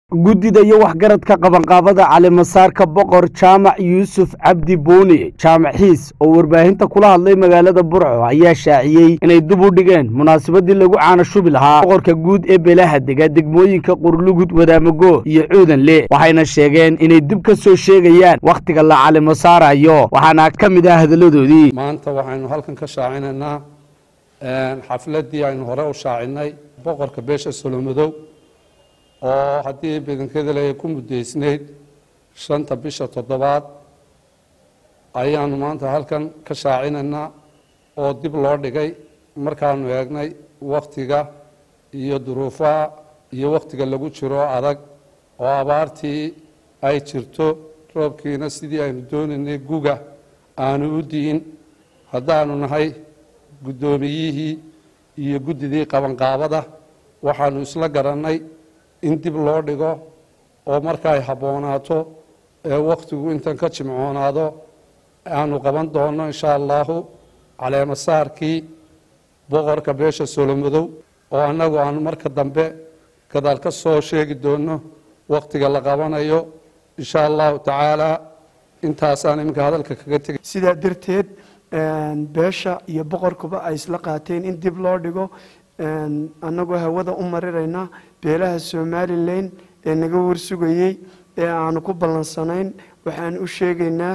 guddida iyo waxgaradka qabanqaabada calimasaarka boqor jaamac yuusuf cabdi buuni jaamac xiis oo warbaahinta kula hadlay magaalada burco ayaa shaaciyey inay dib u dhigeen munaasabadii lagu caana shubi lahaa boqorka guud ee beelaha dega degmooyinka qurlugud wadaamago iyo cuudanle waxayna sheegeen inay dib ka soo sheegayaan wakhtiga la calimasaarayo waxaana ka mid ah hadalladoodii maanta waxaynu halkan ka shaacinaynaa xafladdii aynu hore u shaacinay boqorka beesha solomadow oo haddii badankeeda le ku muddaysnayd shanta bisha toddobaad ayaanu maanta halkan ka shaacinaynaa oo dib loo dhigay markaanu eegnay wakhtiga iyo duruufaha iyo wakhtiga lagu jiro adag oo abaartii ay jirto roobkiina sidii aynu doonaynay guga aanu u di'in haddaanu nahay guddoomiyihii iyo guddidii qabanqaabada waxaanu isla garannay in dib loo dhigo oo markaay habboonaato ee wakhtigu intan ka jimcoonaado aanu qaban doonno insha allahu caleemasaarkii boqorka beesha solomadow oo annagu aanu marka dambe gadaal ka soo sheegi doonno wakhtiga la qabanayo insha allahu tacaala intaasaan iminka hadalka kaga tegay sidaa darteed beesha iyo boqorkuba ay isla qaateen in dib loo dhigo annagoo hawada u marirayna beelaha somalilan ee naga warsugayey ee aanu ku ballansanayn waxaan u sheegaynaa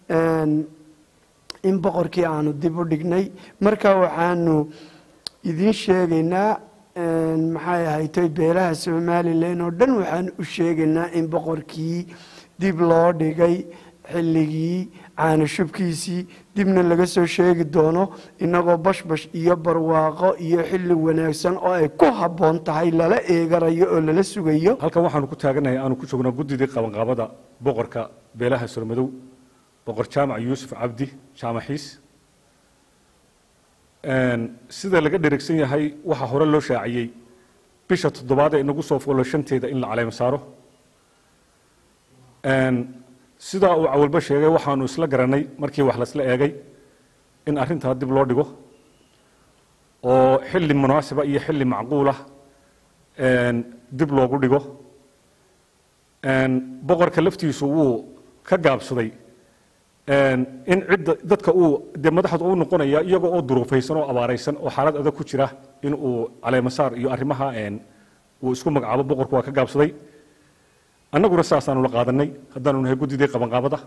in boqorkii aanu dib u dhignay marka waxaanu idiin sheegaynaa maxay ahaytay beelaha somalilan oo dhan waxaan u sheegaynaa in boqorkii dib loo dhigay xilligii caana shubkiisii dibna laga soo sheegi doono inagoo bashbash iyo barwaaqo iyo xilli wanaagsan oo ay ku habboon tahay lala eegarayo oo lala sugayo halkan waxaanu ku taaganahay aanu ku joognaa guddidii qabanqaabada boqorka beelaha sormadow boqor jaamac yuusuf cabdi jaamaxiis sida laga dheregsan yahay waxaa hore loo shaaciyey bisha toddobaad ee inagu soo foolo shanteeda in la caleema saaro sidaa uu cawalba sheegay waxaanu isla garanay markii wax laisla eegay in arrintaa dib loo dhigo oo xilli munaasiba iyo xilli macquulah dib loogu dhigo boqorka laftiisu wuu ka gaabsaday in cidda dadka uu dee madaxda u noqonaya iyaga oo duruufaysan oo abaaraysan oo xaalad adag ku jira in uu caleemasaar iyo arrimaha uu isku magacaabo boqorku waa ka gaabsaday annaguna saasaanu la qaadanay haddaanu nahay guddidii qabanqaabada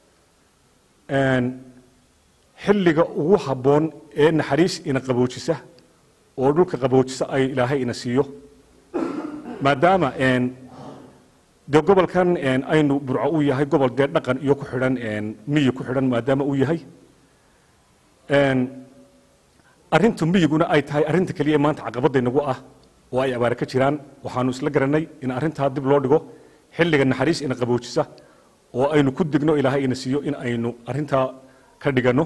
xilliga ugu habboon ee naxariis ina qaboojisa oo dhulka qaboojisa ay ilaahay ina siiyo maadaama dee gobolkan aynu burco u yahay gobol dee dhaqan iyo ku xidhan miyi ku xidhan maadaama uu yahay arrinta miyiguna ay tahay arrinta keliya maanta caqabadaynagu ah oo ay abaare ka jiraan waxaanu isla garanay in arrintaa dib loo dhigo xilliga naxariis ina qaboojisa oo aynu ku degno ilaahay ina siiyo in aynu arrintaa ka dhiganno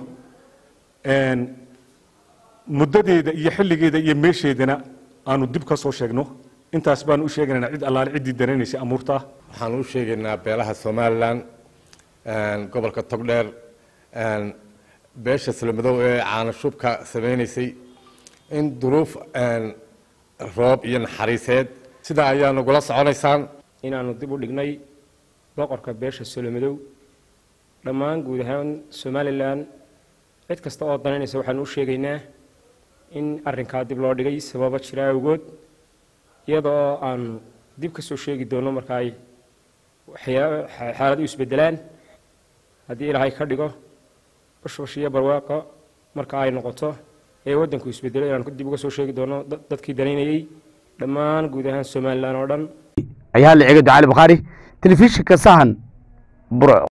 muddadeeda iyo xilligeeda iyo meesheedana aanu dib ka soo sheegno intaas baanu u sheegaynaa cid allaale ciddii dareenaysa amuurtaa waxaan u sheegaynaa beelaha somalilan gobolka togdheer beesha solomadow ee caanashubka samaynaysay in duruuf roob iyo naxariiseed sidaa ayaa nagula soconaysaan inaanu dib u dhignay boqorka beesha solomadow dhammaan guud ahaan somalilan cid kasta oo danaynaysa waxaanu u sheegaynaa in arrinkaa dib loo dhigay sababo jira awgood iyadoo aanu dib ka soo sheegi doono marka ay xaalad u isbedelaan haddii ilaahay ka dhigo bashbash iyo barwaaqo marka ay noqoto ee waddanku isbedelo inaanu dib uga soo sheegi doono dadkii danaynayey dhammaan guud ahaan somalilan oo dhan ayaale cega ducaali bakhaari telefishinka sahan burco